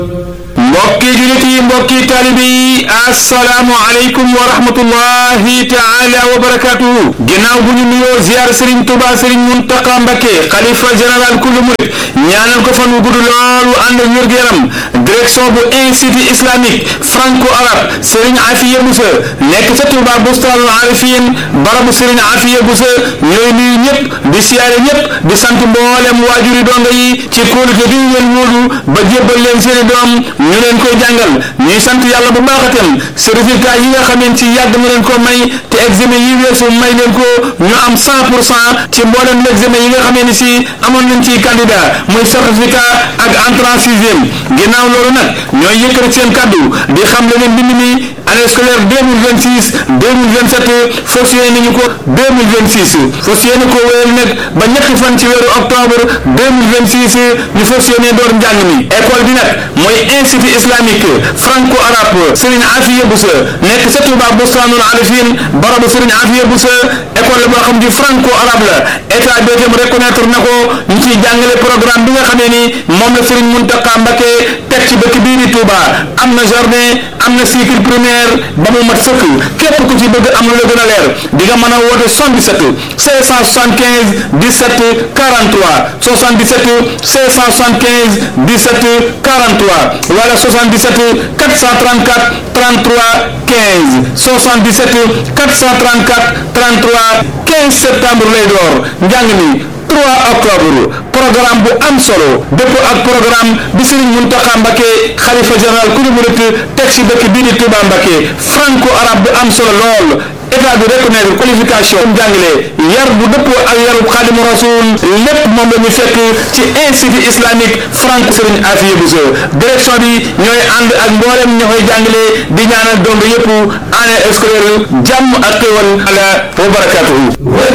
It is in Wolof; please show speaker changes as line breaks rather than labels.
mbokki julit yi mbokki taalibe yi assalaamu aleykum wa rahmatullahi taala wa barakatuhu ginnaaw bu ñu nuyoo ziar Serigne Touba Serigne Mountakha Mbacké xalifa général kullu murit ñaanal ko fan wu gudd loolu ànd ak wér-gu-yaram direction bu institut islamique franco arabe Serigne Afiya Boussa nekk ca Touba Bustaanul Arifin barabu Serigne Afiya Boussa ñooy nuyu ñëpp di siyaare ñëpp di sant mboolem waajuri donga yi ci kóolute bi ñu leen wóolu ba jébbal leen seeni doom ñu leen koy jàngal ñuy sant yàlla bu baax itam si résultat yi nga xameen ci yàgg na leen ko may te examen yi weesu may leen ko ñu am 100 pour cent ci mboolem l'examen yi nga xamee ni si amoon nañ ci candidat muy certificat ak entrée en sixième ginnaaw loolu nag ñooy yëkkati seen kaddu di xam le ne mbind mi année scolaire 2026 2027 fas yéene nañu ko 2026 fas yéene ko wéyal nag ba ñetti fan ci weeru octobre 2026 ñu fas yéene door njàng mi école bi nag mooy institut islamique franco arabe Serigne Afiya Boussa nekk sa Touba Bustaanul Arifin barabu Serigne Afiya Boussa école la boo xam di franco arabe la état bi itam reconnaître na ko ñu ciy jàngale programme bi nga xamee ni moom la Serigne Mountakha Mbacké teg ci dëkk bii di Touba am na journée am na cycle primaire ba mu mat sëkk képp ku ci bëgg am lu la gën a leer di nga mën a woote 77 575 17 43 77 575 17 43 wala 77 434 33 15 77 434 33 15 septembre lay door njàng mi 3 octobre programme bu am solo dëpp ak programme bi Serigne Mountakha Mbacké xalifa général ku ñu murit teg ci dëkk bii di Touba Mbacké franco arabe bu am solo lool état bi reconnaître qualification jàngale yar bu dëppoo ak yarub Xaadimu Rasuul lépp moom la ñu fekk ci institut islamique franco Serigne Afiya Bousso direction bi ñooy ànd ak mboolem ña koy jàngale di ñaanal dong yëpp année scolaire jàmm ak xéwal ala wa barakatuhu